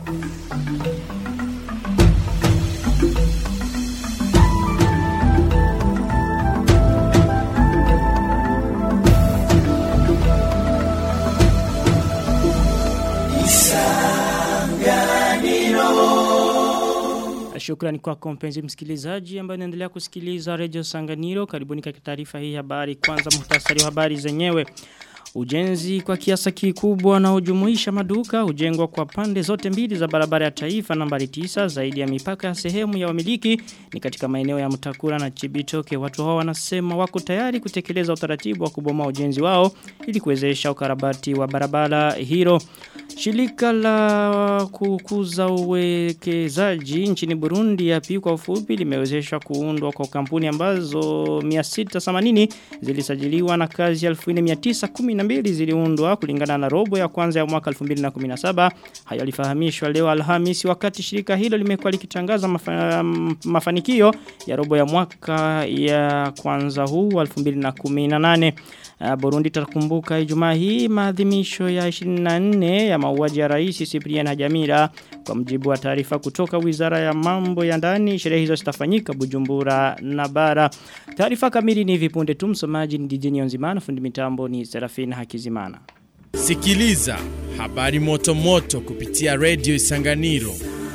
Shukrani kwako mpenzi msikilizaji ambaye unaendelea kusikiliza Radio Sanganiro. Karibuni katika taarifa hii habari. Kwanza muhtasari wa habari zenyewe. Ujenzi kwa kiasi kikubwa na ujumuisha maduka ujengwa kwa pande zote mbili za barabara ya taifa nambari 9 zaidi ya mipaka ya sehemu ya wamiliki ni katika maeneo ya Mtakura na Chibitoke. Watu hao wanasema wako tayari kutekeleza utaratibu wa kubomoa ujenzi wao ili kuwezesha ukarabati wa barabara hilo. Shirika la kukuza uwekezaji nchini Burundi yapi kwa ufupi limewezeshwa kuundwa kwa kampuni ambazo 680 zilisajiliwa na kazi 1912 ziliundwa kulingana na robo ya kwanza ya mwaka 2017. Hayo yalifahamishwa leo Alhamisi wakati shirika hilo limekuwa likitangaza mafa, mafanikio ya robo ya mwaka ya kwanza huu 2018. Burundi takumbuka Ijumaa hii maadhimisho ya 24 ya mauaji ya Rais Cyprien Hajamira kwa mjibu wa taarifa kutoka Wizara ya Mambo ya Ndani sherehe hizo zitafanyika Bujumbura na Bara. Taarifa kamili ni vipunde tu msomaji ni DJ Nzimana fundi mitambo ni Serafina Hakizimana. Sikiliza habari moto moto kupitia Radio Isanganiro.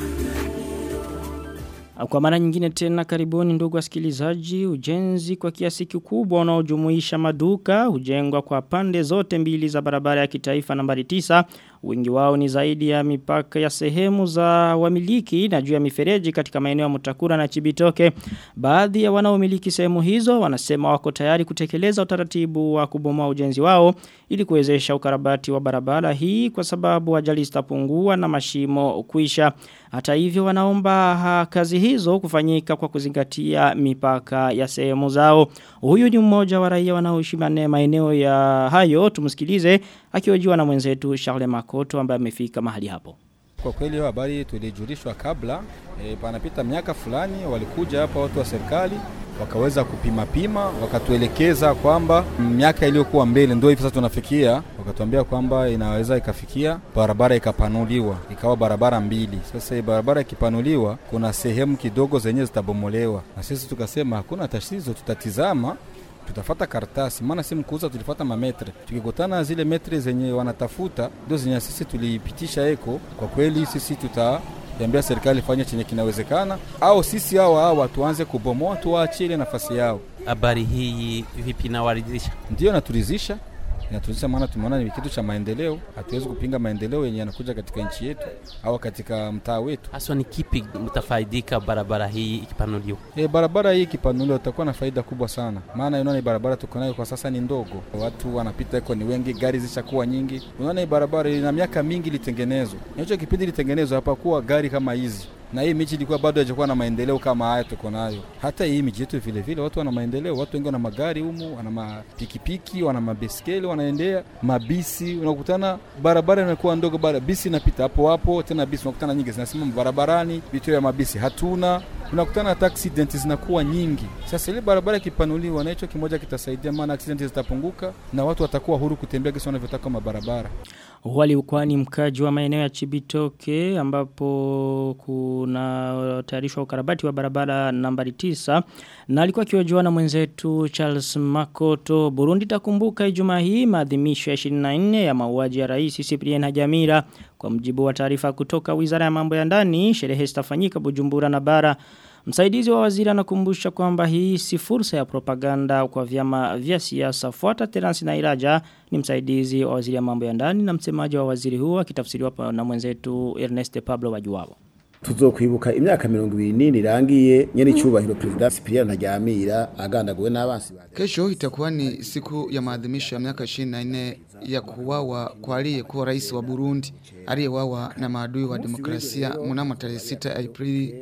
Kwa mara nyingine tena karibuni ndugu wasikilizaji ujenzi kwa kiasi kikubwa unaojumuisha maduka hujengwa kwa pande zote mbili za barabara ya kitaifa nambari 9 wingi wao ni zaidi ya mipaka ya sehemu za wamiliki na juu ya mifereji katika maeneo ya Mutakura na Chibitoke baadhi ya wanaomiliki sehemu hizo wanasema wako tayari kutekeleza utaratibu wa kubomoa ujenzi wao ili kuwezesha ukarabati wa barabara hii kwa sababu ajali zitapungua na mashimo kuisha hata hivyo wanaomba ha, kazi hizo kufanyika kwa kuzingatia mipaka ya sehemu zao. Huyu ni mmoja wa raia wanaoishi maeneo ya hayo tumsikilize akihojiwa na mwenzetu Charles Makoto ambaye amefika mahali hapo. Kwa kweli hiyo habari tulijulishwa kabla e, panapita miaka fulani walikuja hapa watu wa serikali wakaweza kupima pima wakatuelekeza kwamba miaka iliyokuwa mbele ndio hivi sasa tunafikia wakatuambia kwamba inaweza ikafikia barabara ikapanuliwa ikawa barabara mbili sasa barabara ikipanuliwa kuna sehemu kidogo zenye zitabomolewa na sisi tukasema hakuna tatizo tutatizama tutafata karatasi maana si mkuuza tulifata mametre tukikutana zile metre zenye wanatafuta ndio zenye sisi tulipitisha eko kwa kweli sisi tuta ambia serikali fanye chenye kinawezekana au sisi hao hawa tuanze kubomoa tuwaachie ile nafasi yao. Habari hii vipi inawaridhisha? Ndio naturidhisha inaturisha maana tumeona ni kitu cha maendeleo. Hatuwezi kupinga maendeleo yenye yanakuja katika nchi yetu au katika mtaa wetu. Haswa ni kipi mtafaidika barabara hii ikipanuliwa? E, barabara hii ikipanuliwa utakuwa na faida kubwa sana, maana unaona barabara tuko nayo kwa sasa ni ndogo, watu wanapita iko ni wengi, gari zishakuwa nyingi. Unaona hii barabara ina miaka mingi ilitengenezwa, hicho kipindi ilitengenezwa hapakuwa gari kama hizi na hii miji ilikuwa bado haijakuwa na maendeleo kama haya tuko nayo. Hata hii miji yetu vile vile watu wana maendeleo, watu wengi wana magari humu, wana mapikipiki, wana mabeskeli, wanaendea mabisi. Unakutana barabara inakuwa ndogo, bara bisi inapita hapo hapo, tena bisi unakutana nyingi zinasimama barabarani, vituo vya mabisi hatuna unakutana hata accident zinakuwa nyingi. Sasa ile barabara ikipanuliwa na hicho kimoja kitasaidia, maana accident zitapunguka na watu watakuwa huru kutembea kisi wanavyotaka mabarabara. Wali ukwani mkaji wa maeneo ya Chibitoke ambapo kuna tayarishwa ukarabati wa barabara nambari 9 na alikuwa kiojua na mwenzetu Charles Makoto Burundi takumbuka Ijumaa hii maadhimisho ya 24 ya mauaji ya Rais Cyprien Hajamira kwa mjibu wa taarifa kutoka Wizara ya Mambo ya Ndani sherehe zitafanyika Bujumbura na Bara Msaidizi wa waziri anakumbusha kwamba hii si fursa ya propaganda kwa vyama vya siasa. Fuata Terence Nairaja ni msaidizi wa waziri ya mambo ya ndani na msemaji wa waziri huo akitafsiriwa na mwenzetu Ernest Pablo Wajuwabo. tuzokwibuka imyaka mirongo ibiri nini irangiye nyene icubahiro perezida Cyprien Ntaryamira agandaguwe n'abansi ba Kesho itakuwa ni siku ya maadhimisho ya miaka 24 ya kuwawa kwa aliyekuwa rais wa Burundi aliyewawa na maadui wa demokrasia mnamo tarehe 6 Aprili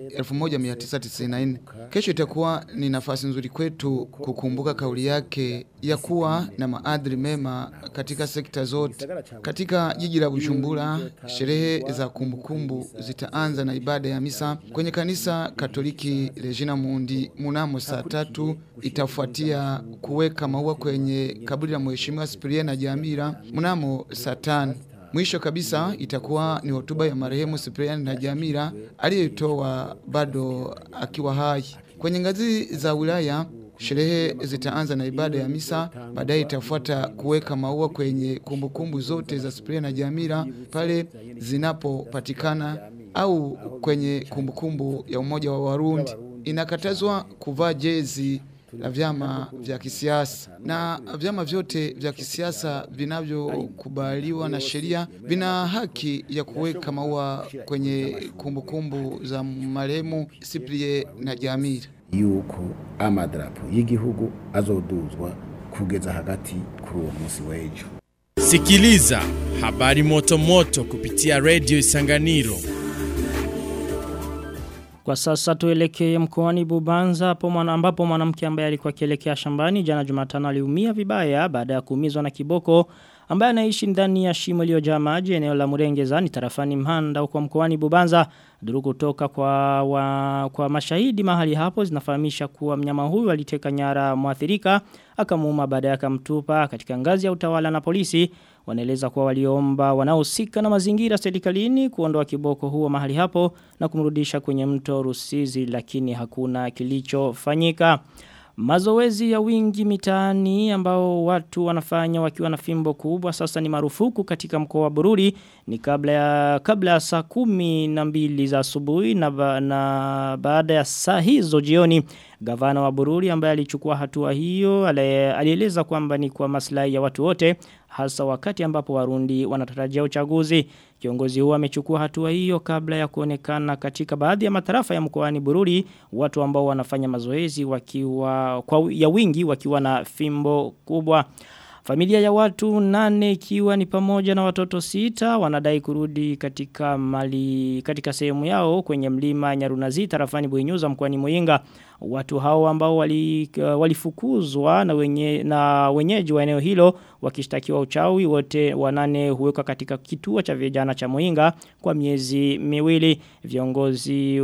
1994. Kesho itakuwa ni nafasi nzuri kwetu kukumbuka kauli yake ya kuwa na maadili mema katika sekta zote. Katika jiji la Bujumbura, sherehe za kumbukumbu zitaanza na ibada ya misa kwenye kanisa Katoliki Regina Mundi mnamo saa tatu itafuatia kuweka maua kwenye kaburi la mheshimiwa Cyprien Ntaryamira mnamo saa tano. Mwisho kabisa itakuwa ni hotuba ya marehemu Cyprian Ntajamira aliyoitoa bado akiwa hai. Kwenye ngazi za wilaya Sherehe zitaanza na ibada ya misa, baadaye itafuata kuweka maua kwenye kumbukumbu zote za Cyprian na Jamira pale zinapopatikana au kwenye kumbukumbu ya umoja wa Warundi. Inakatazwa kuvaa jezi la vyama vya kisiasa na vyama vyote vya kisiasa vinavyokubaliwa na sheria vina haki ya kuweka maua kwenye kumbukumbu za marehemu Cyprien na Jamira. yuko amadarapo y'igihugu azoduzwa kugeza hagati kuri uwo munsi w'ejo Sikiliza habari moto moto kupitia Radio Isanganiro. Kwa sasa tuelekee mkoani Bubanza hapo mwana ambapo mwanamke ambaye alikuwa akielekea shambani jana Jumatano aliumia vibaya baada ya kuumizwa na kiboko ambaye anaishi ndani ya shimo iliyojaa maji eneo la Murengeza ni tarafani Mhanda huko mkoani Bubanza. Duru kutoka kwa wa, kwa mashahidi mahali hapo zinafahamisha kuwa mnyama huyu aliteka nyara mwathirika akamuuma baadaye akamtupa katika ngazi ya utawala na polisi wanaeleza kuwa waliomba wanaohusika na mazingira serikalini kuondoa kiboko huo mahali hapo na kumrudisha kwenye mto Rusizi lakini hakuna kilichofanyika. Mazoezi ya wingi mitaani ambao watu wanafanya wakiwa na fimbo kubwa sasa ni marufuku katika mkoa wa Bururi ni kabla ya kabla ya saa kumi na mbili za asubuhi na, ba, na baada ya saa hizo jioni gavana wa Bururi ambaye alichukua hatua hiyo ale- alieleza kwamba ni kwa maslahi ya watu wote hasa wakati ambapo warundi wanatarajia uchaguzi kiongozi huo amechukua hatua hiyo kabla ya kuonekana katika baadhi ya matarafa ya mkoani Bururi watu ambao wanafanya mazoezi wakiwa kwa ya wingi wakiwa na fimbo kubwa Familia ya watu nane ikiwa ni pamoja na watoto sita wanadai kurudi katika mali katika sehemu yao kwenye mlima Nyarunazi tarafani Buinyuza mkoani Muyinga. Watu hao ambao wali, uh, walifukuzwa na wenye na wenyeji wa eneo hilo wakishtakiwa uchawi wote wanane huwekwa katika kituo cha vijana cha Muyinga kwa miezi miwili viongozi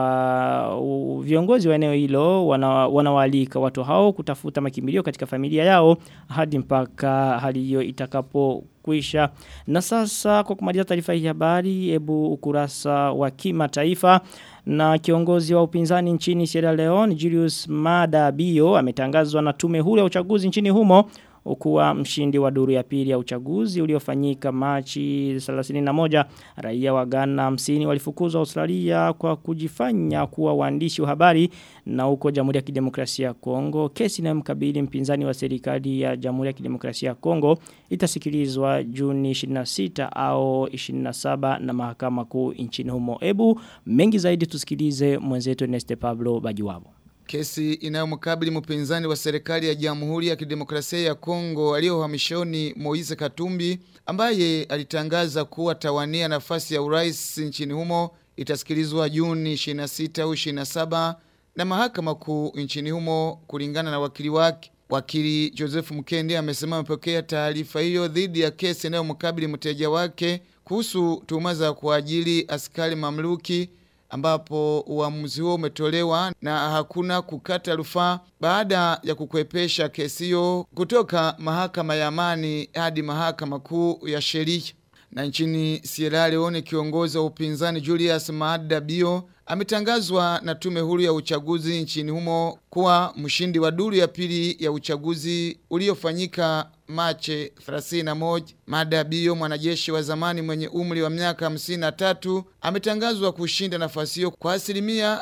wa u, viongozi wa eneo hilo wana, wanawalika watu hao kutafuta makimbilio katika familia yao hadi mpaka hali hiyo itakapo kuisha. Na sasa kwa kumaliza taarifa hii habari ebu ukurasa wa kimataifa na kiongozi wa upinzani nchini Sierra Leone Julius Mada Bio ametangazwa na tume huru ya uchaguzi nchini humo ukuwa mshindi wa duru ya pili ya uchaguzi uliofanyika Machi 31 raia wa Ghana 50 walifukuzwa Australia kwa kujifanya kuwa waandishi wa habari na huko Jamhuri ya Kidemokrasia ya Kongo kesi inayomkabili mpinzani wa serikali ya Jamhuri ya Kidemokrasia ya Kongo itasikilizwa Juni 26 au 27 na mahakama kuu nchini humo ebu mengi zaidi tusikilize mwenzetu Neste Pablo Bajiwabo Kesi inayomkabili mpinzani wa serikali ya Jamhuri ya Kidemokrasia ya Kongo aliyohamishoni Moise Katumbi ambaye alitangaza kuwa tawania nafasi ya urais nchini humo itasikilizwa Juni 26 au 27 na mahakama kuu nchini humo kulingana na wakili wake. Wakili Joseph Mkende amesema amepokea taarifa hiyo dhidi ya kesi inayomkabili mteja wake kuhusu tuhuma za kuajili askari mamluki ambapo uamuzi huo umetolewa na hakuna kukata rufaa baada ya kukwepesha kesi hiyo kutoka mahakama ya amani hadi mahakama kuu ya sheria. Na nchini Sierra Leone kiongozi wa upinzani Julius Maada Bio ametangazwa na tume huru ya uchaguzi nchini humo kuwa mshindi wa duru ya pili ya uchaguzi uliofanyika Machi 31. Mada Bio mwanajeshi wa zamani mwenye umri wa miaka 53 ametangazwa kushinda nafasi hiyo kwa asilimia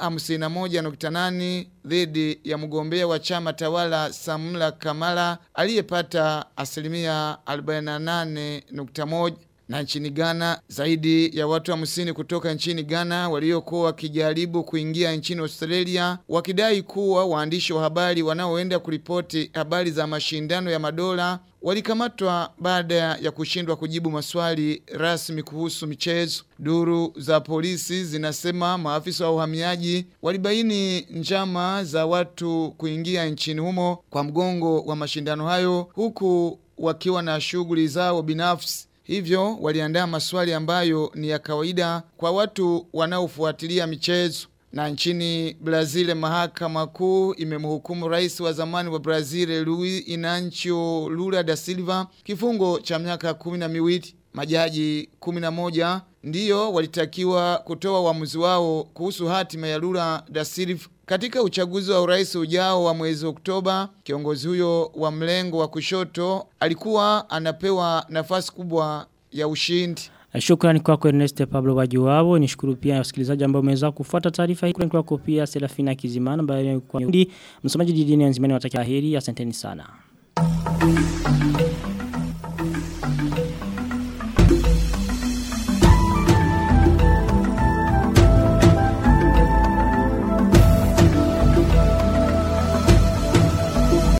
51.8 dhidi ya mgombea wa chama tawala Samla Kamala aliyepata asilimia 48.1 na nchini Ghana zaidi ya watu hamsini kutoka nchini Ghana waliokuwa wakijaribu kuingia nchini Australia wakidai kuwa waandishi wa habari wanaoenda kuripoti habari za mashindano ya madola walikamatwa baada ya kushindwa kujibu maswali rasmi kuhusu michezo. Duru za polisi zinasema maafisa wa uhamiaji walibaini njama za watu kuingia nchini humo kwa mgongo wa mashindano hayo huku wakiwa na shughuli zao binafsi. Hivyo waliandaa maswali ambayo ni ya kawaida kwa watu wanaofuatilia michezo. Na nchini Brazil mahakama kuu imemhukumu rais wa zamani wa Brazil Luiz Inacio Lula da Silva kifungo cha miaka kumi na miwili. Majaji 11 ndiyo walitakiwa kutoa uamuzi wao kuhusu hatima ya Lula da Silva katika uchaguzi wa urais ujao wa mwezi Oktoba. Kiongozi huyo wa mlengo wa kushoto alikuwa anapewa nafasi kubwa ya ushindi. Shukrani kwako Ernest Pablo Wajuwabo. Nishukuru pia wasikilizaji ambao umeweza kufuata taarifa hii. Shukrani kwako pia Serafina Kizimana ambaye kwa msomaji Didini Nzimani watakia heri. Asanteni sana.